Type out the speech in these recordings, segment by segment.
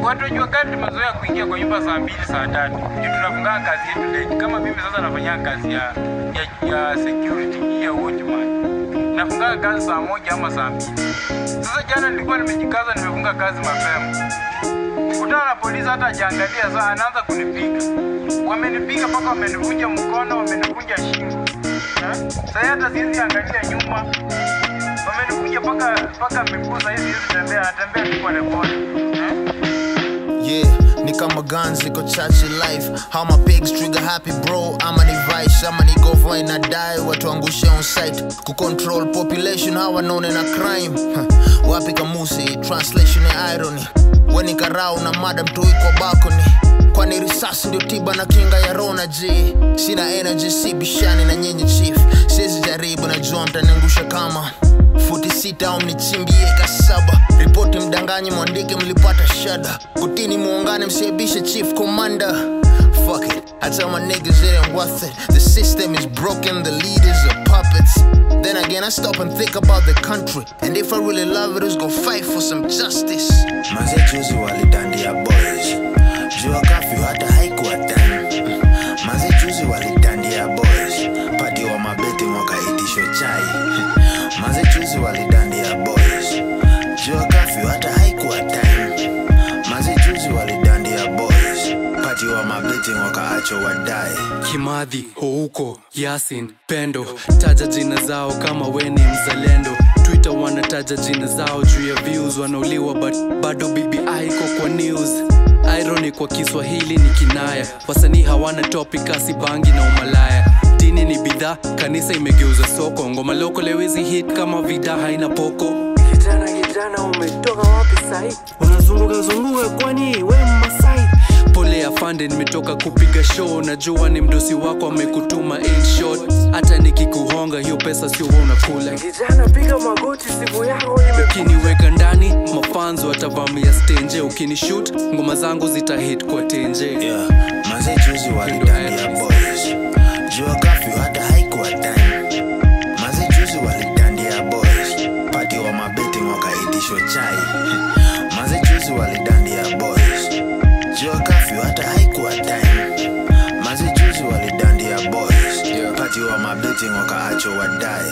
watu wa jua kali tumezoea kuingia kwa nyumba saa mbili saa tatu juu tunafungaa kazi yetu late. Kama mimi sasa nafanya kazi ya, ya, ya security ya watchman, nafunga kazi saa moja ama saa mbili. Sasa jana nilikuwa nimejikaza, nimefunga kazi mapema, kutana na polisi, hata hajaangalia saa, anaanza kunipiga. Wamenipiga mpaka wamenivunja mkono, wamenivunja shingo. Eh? Sasa hata siwezi angalia nyuma, wamenivunja mpaka mpaka miguu, sasa hivi siwezi tembea, natembea tu polepole eh? Yeah, ni kama guns iko chache life how my pigs trigger happy bro ama ni vice ama ni govo ina die watu angushe on site kucontrol population hawa none na crime huh. wapi kamusi translation ya irony weni karau na madam tui kwa balcony kwani risasi ndio tiba na kinga ya rona g sina energy si bishani na nyinyi chief siwezi jaribu najua mtaniangusha kama futi sita au mnichimbie kasaba ripoti mdanganyi mwandike mlipata shada kutini muungane msiebishe chief commander Fuck it, I tell my niggas it ain't worth it. The system is broken, the leaders are puppets. Then again, I stop and think about the country. And if I really love it, it's go fight for some justice. Maze juzi walidandia boys jua kafyu hata haikuwa time Maze juzi walidandia boys pati wa mabeti wakaitishwa chai Maze juzi walidandia boys jua kafyu hata haikuwa time Maze juzi walidandia boys pati wa mabeti wakaachwa wadai Kimadhi, Houko, Yasin, Pendo, taja jina zao kama weni mzalendo. Twitter wanataja jina zao juu ya views, wanauliwa but bado BBI iko kwa news. Irony kwa Kiswahili ni kinaya, wasanii hawana topic kasi bangi na umalaya. Dini ni bidhaa, kanisa imegeuza soko, ngoma loko lewezi hit kama vida haina poko. Kijana kijana, umetoka wapi sahi? Unazunguka zunguka kwani we Masai? pole afande nimetoka kupiga show najua ni mdosi wako amekutuma in short hata nikikuhonga hiyo pesa sio wewe unakula kijana piga magoti simu yako ukiniweka ndani mafanzo watavamia stenje ukinishut ngoma zangu zitahit kwa tenje yeah. Maze juzi walidandia boys jua kafyu hata haikuwa time Maze juzi walidandia boys pati wa mabeti wakaitishwa chai Maze juzi walidandia boys jua kafyu hata haikuwa time Maze juzi walidandia boys pati wa mabeti wakaachwa wadai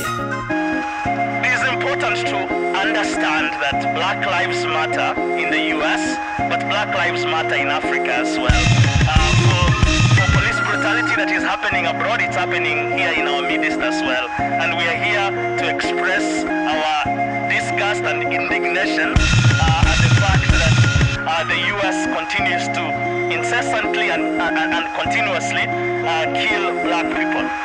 It is important to understand that Black Lives Matter in the US, but Black Lives Matter in Africa as well. Uh, for, for police brutality that is happening abroad, it's happening here in our midst as well. And we are here to express our disgust and indignation uh, at the fact that uh, the US continues to incessantly and, and, and continuously uh, kill black people.